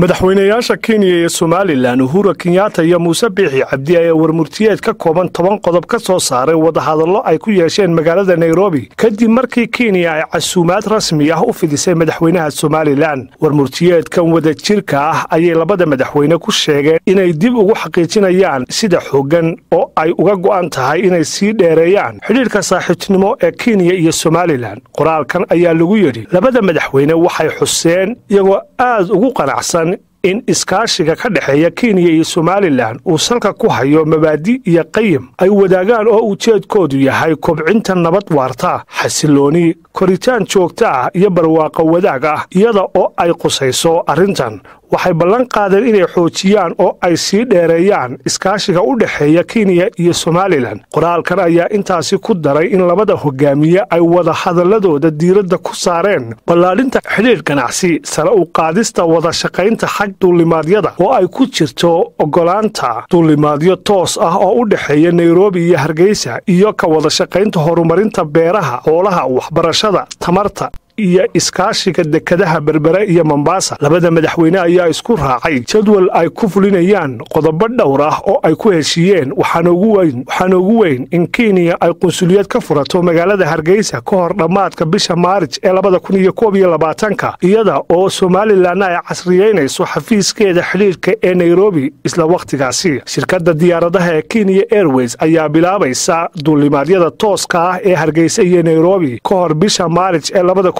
madaxweynayaasha kenya iyo somalilan uhura kenyatta iyo muuse biixi cabdi ayaa warmurtiyeed ka kooban toban qodob ka soo saaray wadahadallo ay ku yeesheen magaalada nairobi kadib markii kenya ay casuumaad rasmi ah u fidisay madaxweynaha somalilan warmurtiyeedkan wadajirka ah ayay labada madaxweyne ku sheegeen inay dib ugu xaqiijinayaan sida xooggan oo ay uga go'an tahay inay sii dheereeyaan xidhiirka saaxiibtinimo ee kenya iyo somalilan qoraalkan ayaa lagu yidhi labada madaxweyne waxay xuseen iyagoo aad ugu qanacsan in iskaashiga ka dhexeeya kenya iyo somalilan uu salka ku hayo mabaadi iyo qayim ay wadaagaan oo ujeedkoodu yahay kobcinta nabad waarta xasilooni koritaan joogto ah iyo barwaaqo wadaag ah iyada oo ay qusayso arrintan waxay ballan qaadeen inay xoojiyaan oo ay sii dheereeyaan iskaashiga u dhexeeya kenya iyo somalilan qoraalkan ayaa intaasi ku daray in labada hogaamiye ay wada hadalladooda diiradda ku saareen ballaadhinta xidhiir ganacsi sare u qaadista wada shaqaynta xag duulimaadyada oo ay ku jirto oggolaanta duulimaadyo toos ah oo u dhexeeya nairobi iyo hargeysa iyo ka wada shaqaynta horumarinta beeraha xoolaha waxbarashada tamarta iyo iskaashiga dekadaha berbere iyo mombasa labada madaxweyne ayaa isku raacay jadwal ay ku fulinayaan qodobo dhowr ah oo ay ku heshiiyeen waxaana ugu weyn in kenya ay qunsuliyad ka furato magaalada hargeysa ka hor dhammaadka bisha maarij ee labada kun iyo koob iyo labaatanka iyada oo somalilanna ay casriyeynayso xafiiskeeda xidhiirka ee nairobi isla wakhtigaasi shirkadda diyaaradaha ee kenya airways ayaa bilaabaysa duulimaadyada tooska ah ee hargeysa iyo nairobi ka hor bisha maarij ee labada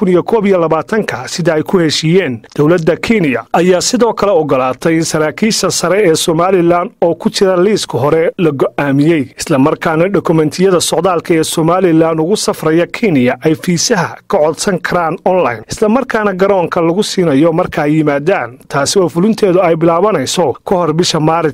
ka sida ay ku heshiiyeen dowladda kenya ayaa sidoo kale ogolaatay in saraakiisha sare ee somalilan oo ku jira liiska hore la go'aamiyey islamarkaana dokumentiyada socdaalka ee somalilan ugu safraya kenya ay fiisaha ka codsan karaan online islamarkaana garoonka lagu siinayo marka ay yimaadaan taasi oo fulinteedu ay bilaabanayso ka hor bisha maarij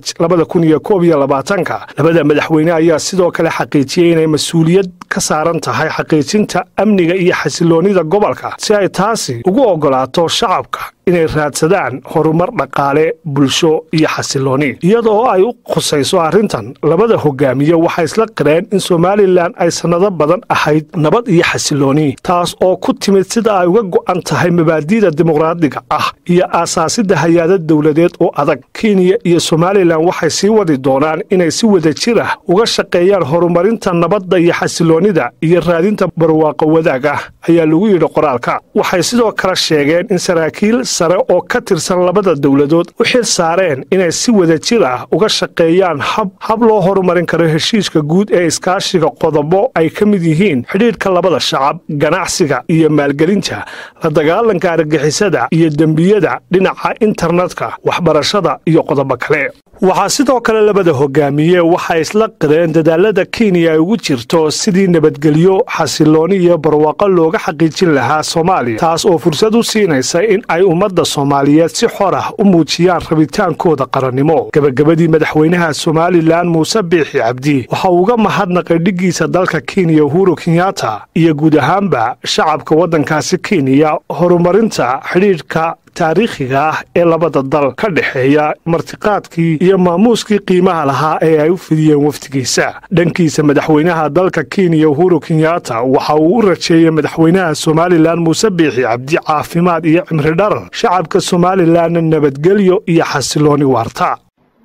labada madaxweyne ayaa sidoo kale xaqiijiyey inay mas-uuliyad ka saaran tahay xaqiijinta amniga iyo xasiloonida gobolka si ay taasi ugu oggolaato shacabka inay raadsadaan horumar dhaqaale bulsho iyo xasilooni iyada oo ay u khusayso arrintan labada hogaamiye waxay isla qireen in somalilan ay sannado badan ahayd nabad iyo xasilooni taas oo ku timid sida ay uga go'an tahay mabaadi'da dimuqraadiga ah iyo aasaasidda hay-ada dowladeed oo adag kenya iyo somalilan waxay sii wadi doonaan inay si wada jir ah uga shaqeeyaan horumarinta nabadda iyo xasiloonida iyo raadinta barwaaqo wadaag ah ayaa lagu yidhi qoraalka waxay sidoo kale sheegeen in saraakiil sare oo ka tirsan labada dowladood u xil saareen inay si wada jir ah uga shaqeeyaan hab loo horumarin karo heshiiska guud ee iskaashiga qodobo ay ka mid yihiin xidhiidhka labada shacab ganacsiga iyo maalgelinta la dagaalanka argagixisada iyo dembiyada dhinaca internetka waxbarashada iyo qodobo kale waxaa sidoo kale labada hogaamiye waxay isla qireen dadaalada kenya ay ugu jirto sidii nabadgelyo xasilooni iyo barwaaqo looga xaqiijin lahaa soomaaliya taas oo fursad u siinaysa in ay ummadda soomaaliyeed si xor ah u muujiyaan rabitaankooda qarannimo gebagabadii madaxweynaha somalilan muuse biixi cabdi waxa uu uga mahadnaqay dhiggiisa dalka kenya uhuru kenyatta iyo guud ahaanba shacabka waddankaasi kenya horumarinta xidhiidhka taariikhiga ah ee labada dal ka dhexeeya martiqaadkii iyo maamuuskii qiimaha lahaa ee ay u fidiyeen wafdigiisa dhankiisa madaxweynaha dalka kenya uhuru kenyatta waxa uu u rajeeyey madaxweynaha somalilan muuse biixi cabdi caafimaad iyo cimri dharar shacabka somalilanna nabadgelyo iyo xasilooni waarta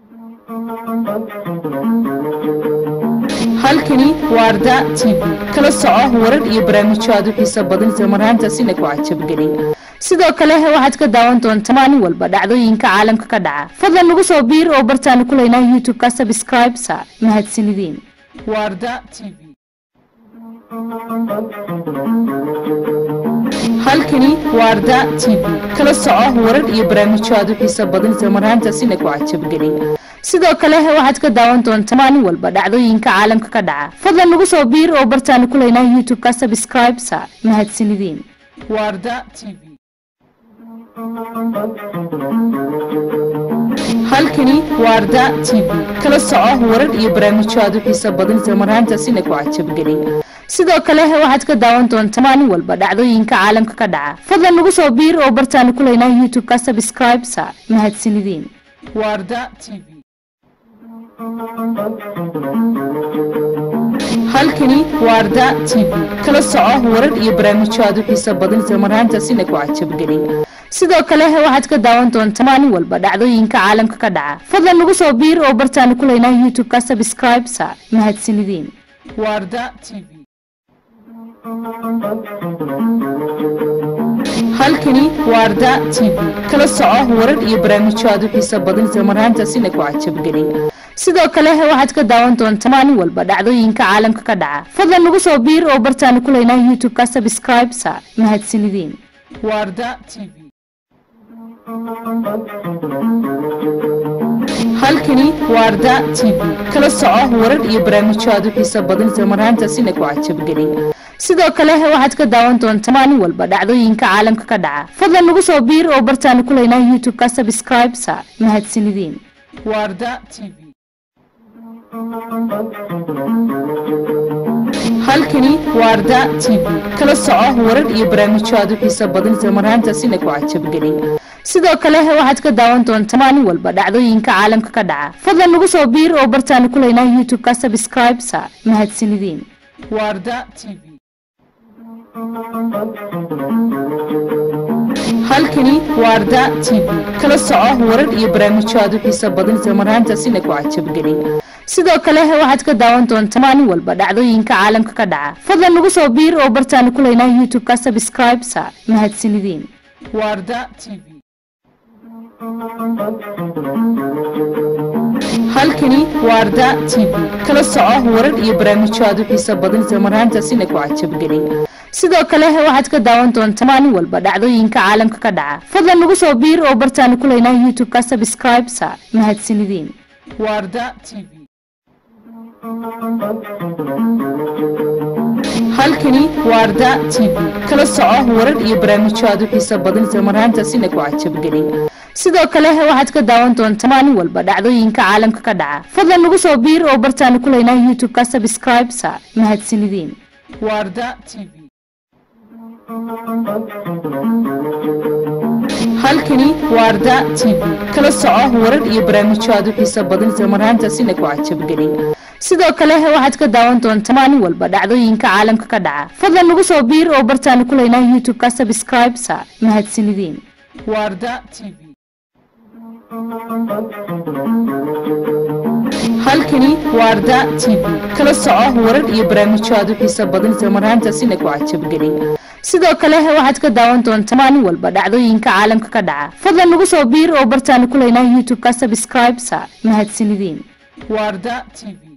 halkani waa arda t v kala soco warar iyo barnaamijyo aad u xiiso badan isla marhaantaasina ku cajabgeliya sidoo kale waxaad ka daawan doontaa maalin walba dhacdooyinka caalamka ka dhaca fadlan nagu soo biir oo bartaanu ku leynaa youtube-ka sabscribe sa mahadsanideen warda t v halkani waa arda t v kala soco warar iyo barnaamijyo aad u xiiso badan isla marhaantaasina ku cajabgeliya sidoo kale waxaad ka daawan doontaa maalin walba dhacdooyinka caalamka ka dhaca fadlan nagu soo biir oo bartaanu ku leynaa youtube-ka sabscribe sa mahadsanideen warda t v halkani waa arda t v kala soco warar iyo barnaamijyo aad u xiiso badan isla marhaantaasina ku cajabgeliya sidoo kale waxaad ka daawan doontaa maalin walba dhacdooyinka caalamka ka dhaca fadlan nagu soo biir oo bartaanu ku leynaa youtube-ka sabscribe sa mahadsanideen warda t v halkani waa arda t v kala soco warar iyo barnaamijyo aad u xiiso badan isla marhaantaasina ku cajabgeliya sidoo kale waxaad ka daawan doontaa maalin walba dhacdooyinka caalamka ka dhaca fadlan nagu soo biir oo bartaanu ku leynaa youtube-ka subscribe sa mahadsanideen waa arda t v halkani waa arda t v kala soco warar iyo barnaamijyo aad u xiiso badan isla marhaantaasina ku cajabgeliya sidoo kale waxaad ka daawan doontaa maalin walba dhacdooyinka caalamka ka dhaca fadlan nagu soo biir oo bartaanu ku leynaa youtube-ka subscribe sa mahadsanideen waa arda t v halkani waa arda t v kala soco warar iyo barnaamijyo aad u xiiso badan isla marhaantaasina ku cajabgeliya sidoo kale waxaad ka daawan doontaa maalin walba dhacdooyinka caalamka ka dhaca fadlan nagu soo biir oo bartaanu ku leynaa youtube-ka subscribe sa mahadsanideen waa arda t v halkani waa arda t v kala soco warar iyo barnaamijyo aad u xiiso badan isla marhaantaasina ku cajabgeliya sidoo kale waxaad ka daawan doontaa maalin walba dhacdooyinka caalamka ka dhaca fadlan nagu soo biir oo bartaanu ku leynaa youtube-ka subscribe sa mahadsanideen waa arda t v halkani waa arda t v kala soco warar iyo barnaamijyo aad u xiiso badan isla marhaantaasina ku cajabgeliya sidoo kale waxaad ka daawan doontaa maalin walba dhacdooyinka caalamka ka dhaca fadlan nagu soo biir oo bartaanu ku leynaa youtube-ka subscribe sa mahadsanideen waa arda t v halkani waa arda t v kala soco warar iyo barnaamijyo aad u xiiso badan isla marhaantaasina ku cajabgeliya sidoo kale waxaad ka daawan doontaa maalin walba dhacdooyinka caalamka ka dhaca fadlan nagu soo biir oo bartaanu ku leynaa youtube-ka subscribe sa mahadsanideen waa arda t v halkani waa arda t v kala soco warar iyo barnaamijyo aad u xiiso badan isla marhaantaasina ku cajabgeliya sidoo kale waxaad ka daawan doontaa maalin walba dhacdooyinka caalamka ka dhaca fadlan nagu soo biir oo bartaanu ku leynaa youtube-ka subscribe sa mahadsanideen waa arda t v halkani waa arda t v kala soco warar iyo barnaamijyo aad u xiiso badan isla marhaantaasina ku cajabgeliya sidoo kale waxaad ka daawan doontaa maalin walba dhacdooyinka caalamka ka dhaca fadlan nagu soo biir oo bartaanu ku leynaa youtube-ka subscribe sa mahadsanideen waa arda t v halkani waa arda t v kala soco warar iyo barnaamijyo aad u xiiso badan isla marhaantaasina ku cajabgeliya sidoo kale waxaad ka daawan doontaa maalin walba dhacdooyinka caalamka ka dhaca fadlan nagu soo biir oo bartaanu ku leynaa youtube-ka subscribe sa mahadsanideen waa arda t v